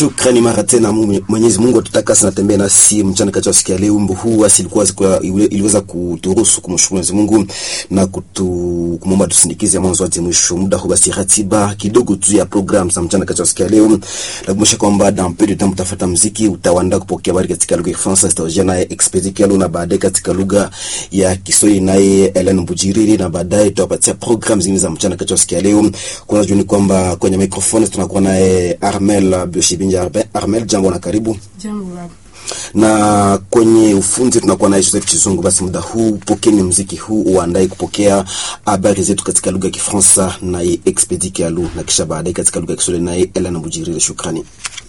Shukrani mara tena, Mwenyezi Mungu atutakasa na tembea nasi mchana kati ya siku ya leo. Wimbo huu asilikuwa iliweza kuturuhusu kumshukuru Mwenyezi Mungu na kutu kumwomba tusindikize mwanzo hadi mwisho. Muda huu basi, ratiba kidogo tu ya program za mchana kati ya siku ya leo, nakumbusha kwamba dans peu de temps utafuata muziki, utaanda kupokea habari katika lugha ya Kifaransa, zitajia naye Expedit Kialo, na baadaye katika lugha ya Kiswahili naye Ellen Bujiriri, na baadaye tutawapatia program zingine za mchana kati ya siku ya leo. Kwanza juni kwamba kwenye microphone tunakuwa naye Armel Bioshibinja. Armel, jambo na karibu. Jambo baba. Na kwenye ufunzi tunakuwa naye Joseph Chizungu. Basi muda huu pokeni muziki huu uandae kupokea habari zetu katika lugha ya Kifaransa naye Expedit Kialu, na kisha baadaye katika lugha ya Kiswahili naye Ellen Bujiriri. Shukrani.